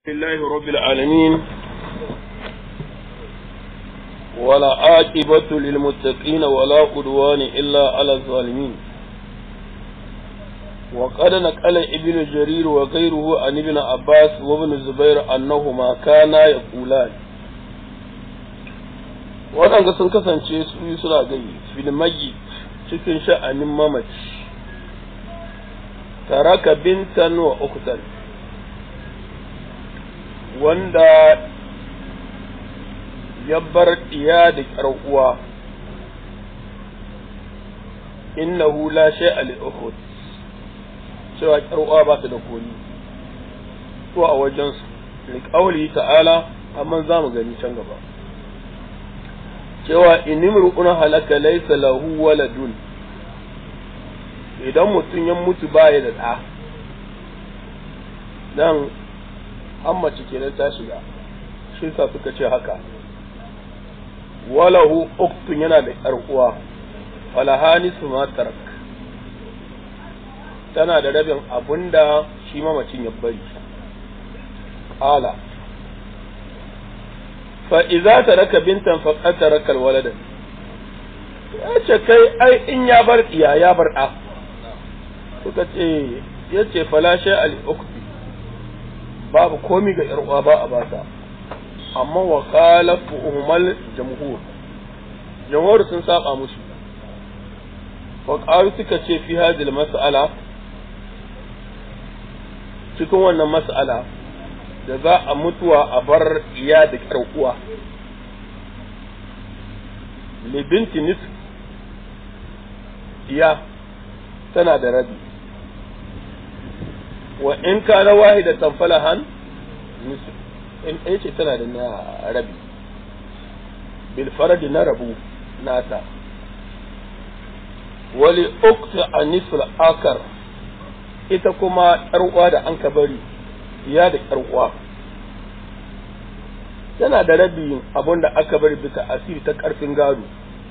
لله رب العالمين ولا عاقبة للمتقين ولا عدوان إلا على الظالمين وقد نقل ابن جرير وغيره عن ابن عباس وابن الزبير أنهما كانا يقولان waɗanda sun kasance su yi suna gai filmagi cikin sha'anin mamaci taraka bintan wa uktan wanda ya bar ɗiya da ƙyar uwa innahu la shay'a li uhud cewa ƙyar uwa ba ta da koli ko a wajen su liqawli ta'ala amma za mu gani can gaba cewa inimru'un halaka laysa lahu waladun idan mutum ya mutu baya da ɗa dan an mace kenan ta shiga shi sa suka ce haka walahu uktun yana da ƴar uwa falahani su ma tarak tana da rabin abunda shi mamacin ya bari ala fa idza taraka bintan faqad taraka alwaladan ya ce kai ai in ya bar iya ya bar ɗa suka ce ya ce falashe al-ukti babu komi ga uwa ba a bata amma wa khalafu ummal jamhur jamhur sun saba musu wa qalu suka ce fi hadhihi mas'ala cikin wannan mas'ala da za a mutuwa a bar iya da uwa li binti nisf iya tana da rabi wa in kana wahidatan falahan nisf in ɗaya ce tana da na rabi bil faradi na rabu nata wali ukta a nisful akar ita kuma uwa da an ka bari ya da uwa tana da rabi abun da aka bari bisa asiri ta ƙarfin gado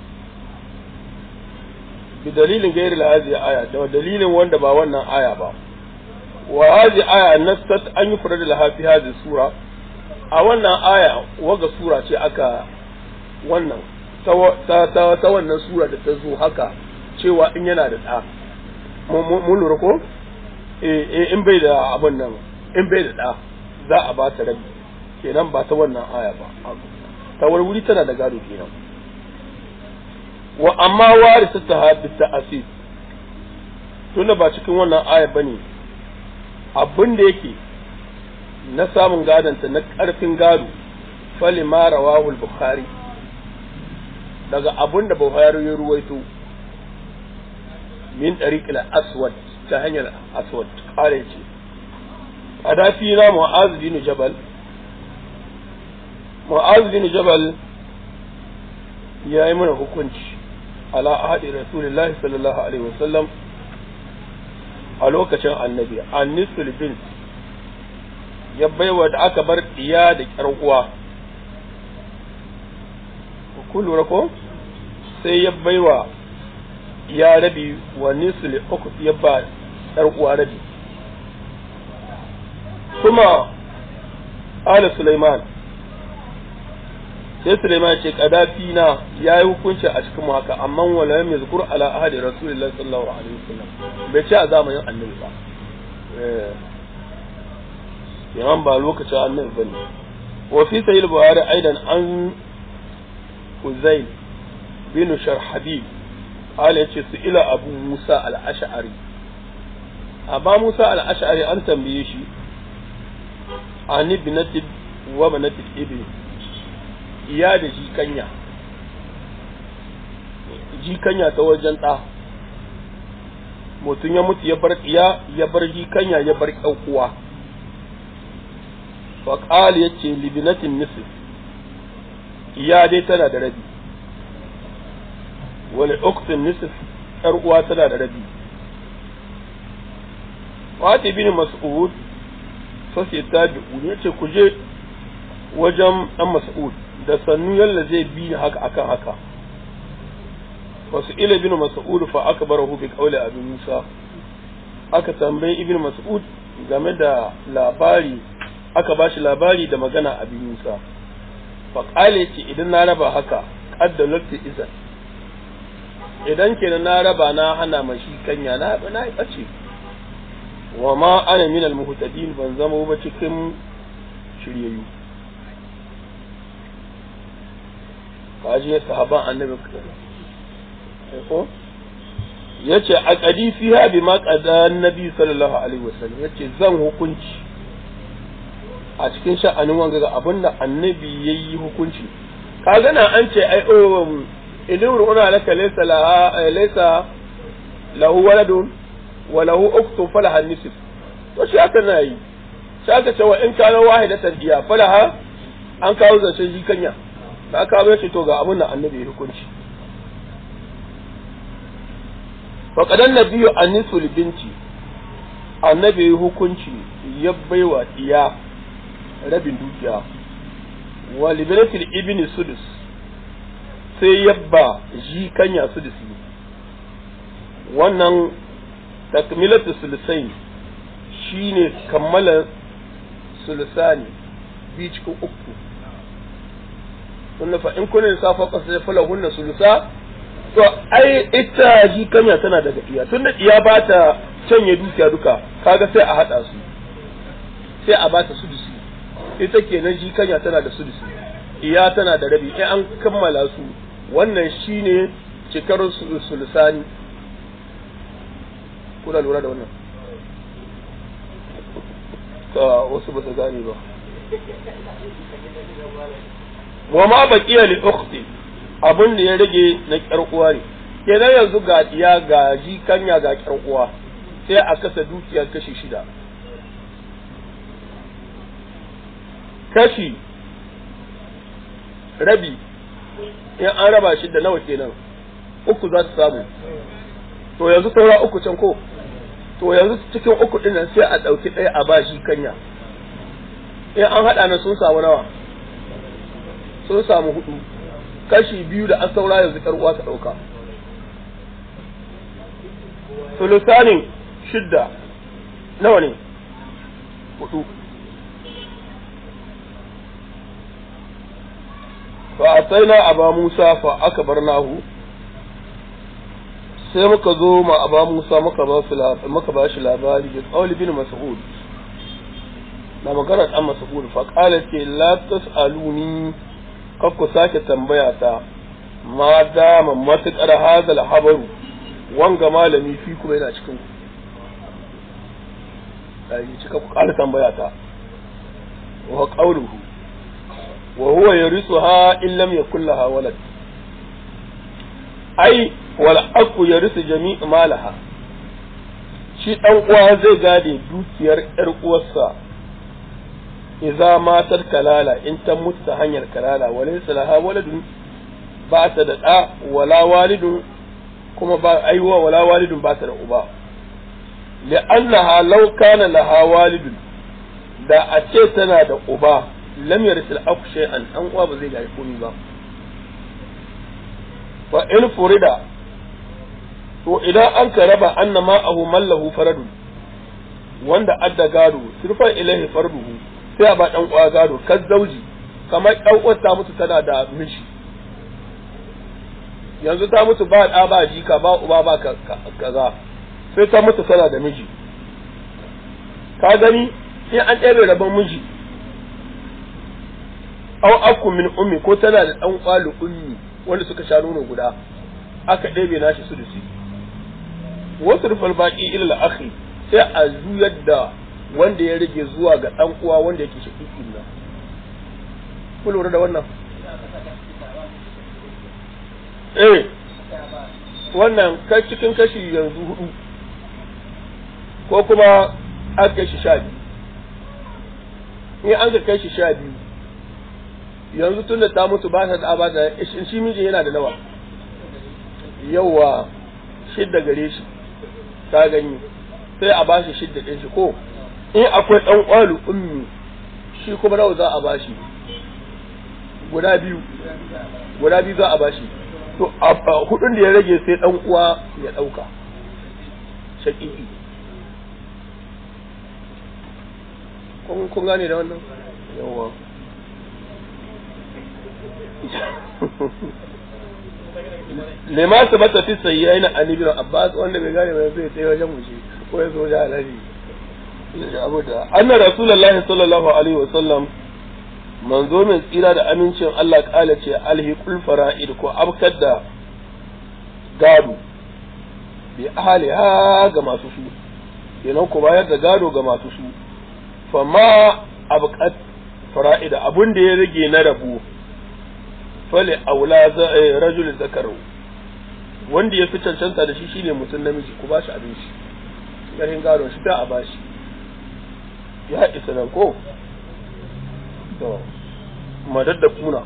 bi dalilin gairi lahazi aya da dalilin wanda ba wannan aya ba wa hadhihi aya nasat an yufrad laha fi hadhihi sura a wannan aya waga sura ce aka wannan ta ta ta wannan sura da ta zo haka cewa in yana da ɗa mun lura ko eh in bai da abun nan in bai da ɗa za a ba ta rabi kenan ba ta wannan aya ba ta wuri tana da gado kenan wa amma warisa ta hadith ta asid tunda ba cikin wannan aya bane abin da yake na samun gadonta na ƙarfin gado fali ma rawahul bukhari daga abin da bukhari ya ruwaito min ɗariƙil aswad ta hanyar aswad ƙare ce a dafi na mu'az bin jabal mu'az bin jabal ya yi mana hukunci ala ahadi rasulullahi sallallahu alaihi wasallam a lokacin annabi annisul bin ya baiwa da aka bar iya da ƙyar uwa ku lura ko sai ya baiwa ya rabi wa nisul uku ya ba ƙyar uwa rabi kuma ala Sulaiman sai Sulaiman ce kadafi na ya yi hukunci a cikin mu haka amma wala yam yazkur ala ahadi rasulullahi sallallahu alaihi wasallam bai ce a zamanin annabi ba yawan ba lokacin annabi bane wa fi sahih buhari aidan an uzayl bin sharhabib ala yace su ila abu musa al-ash'ari aba musa al-ash'ari an tambaye shi ani binati wa banati ibni iya da jikanya jikanya ta wajen ɗa mutum ya mutu ya bar iya ya bar jikanya ya bar uwa faƙal ya ce libinatin nisif iya dai tana da rabi wani uktin nisif ‘yar uwa tana da rabi wata bin mas'ud sosai ta ya ce ku je wajen ɗan mas'ud da sannu yalla zai bi haka akan haka wasu ila bin mas'ud fa aka barahu bi qawli abi musa aka tambayi ibn mas'ud game da labari aka ba shi labari da magana abin Musa faƙale ce idan na raba haka ƙaddalatu izan idan kenan na raba na hana mashi kanya na na yi ɓace wa ma ana min almuhtadin ban zama ba cikin shiryayyu kaji sahaban annabi ko yace a qadi fiha bima qada annabi sallallahu alaihi wasallam yace zan hukunci a cikin sha'anin wanga ga abinda annabi yayi hukunci kaga na an ce ai oh idan ru'una laka laysa laha laysa lahu waladun wa lahu ukhtun falaha nisf to shi aka na yi shi aka ce wa in kana wahidatan diya falaha an kawo zancen shi kanya da aka kawo ce to ga abin da annabi ya hukunci faƙadan nabiyu anisul binti annabi ya hukunci ya baiwa iya rabin dukiya wa liberatil ibni sudus sai yabba ji kanya sudusi wannan takmilatu sulusai shine kammala sulusani bi cikin uku sunna fa in kunin safa qasa fala hunna sulusa to ai ita ji kanya tana daga iya tunda iya ba ta canye dukiya duka kaga sai a hada su sai a ba ta sudusi ita kenan ji kanya tana da sudusi iya tana da rabi in an kammala su wannan shine cikar sulusani kuna lura da wannan ka wasu ba su gane ba wa ma baqiya li ukhti abin da ya rage na kyar uwa ne kenan yanzu ga diya ga ji kanya ga kyar uwa sai a kasa dukiyar kashi shida kashi rabi in an raba shi da nawa kenan uku za su samu to yanzu saura uku can ko to yanzu cikin uku din nan sai a ɗauki ɗaya a ba shi kanya in an haɗa na sun samu nawa sun samu hudu kashi biyu da an saura yanzu uwa ta ɗauka sulusanin shidda nawa ne hudu fa ataina aba musa fa aka bar nahu sai muka zo ma aba musa muka ba shi muka ba shi labari da qawli bin mas'ud na magana dan mas'ud fa qala ce la tasaluni kar ku sake tambaya ta ma dama matuƙar hazal habaru wanga malami fi kuma yana cikin ku ɗari cika ku ƙara tambaya ta wa qawluhu wa huwa yarithuha in lam yakul laha walad ai wal aqu yarithu jami' malaha shi dan uwa zai gade dukiyar yar uwarsa idza matar kalala in ta mutu ta hanyar kalala walaysa laha waladun ba ta da da wala walidun kuma ba aiwa wala walidun ba ta da uba li'annaha law kana laha walidun da a ce tana da uba lam yarsil aku shay'an an uwa ba zai gari komai ba fa in furida to idan an ka raba anna ma'ahu mallahu faradun wanda adda gado sirfa ilaihi farduhu sai a ba dan uwa gado kan zauji kamar dan uwar ta mutu tana da miji yanzu ta mutu ba da ba jika ba uba ba kaza sai ta mutu tana da miji ka gani in an ɗebe rabon miji aw akku min ummi ko tana da dan kwalu ummi wanda suka sha nono guda aka ɗebe nashi su da su wasu rufal baki illa akhi sai a juyar da wanda ya rage zuwa ga dan uwa wanda yake shakikin nan ku lura da wannan eh wannan kai cikin kashi yanzu hudu ko kuma an kai shi sha biyu in an ka kai shi sha biyu yanzu tun da ta mutu ba ta da ba da shi mijin yana da nawa yawa shidda gare shi ta gani sai a bashi shidda ɗin shi ko in akwai ɗan ƙwalu ummi shi kuma nawa za a bashi guda biyu guda biyu za a bashi to hudun da ya rage sai ɗan uwa ya ɗauka shaƙiƙi kun kun gane da wannan yawa lema su bata fi sayyayin an ibn abbas wanda bai gane ba zai tsaye wajen mushi ko ya zo da alaji abu da anna rasulullahi sallallahu alaihi wasallam manzo mai tsira da amincin Allah kala ce alhiqul fara'id ko abkar da gado bi ahliha ga masu su kenan ku bayar da gado ga masu su fa ma abqat fara'id abun da ya rage na rabu fali aula rajul zakaru wanda ya fi cancanta da shi shine mutum namiji ku bashi abinci garin gado shi ta a bashi ya isa nan ko to madad da kuna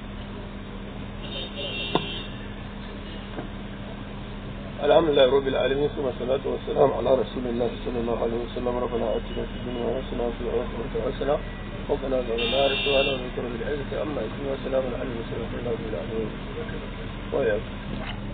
الحمد لله رب العالمين ثم الصلاة والسلام على رسول الله صلى الله عليه وسلم ربنا آتنا في الدنيا حسنة وفي الآخرة حسنة وقنا عذاب النار سبحان ربك رب العزة عما يصفون وسلام على المرسلين والحمد لله رب العالمين وإياكم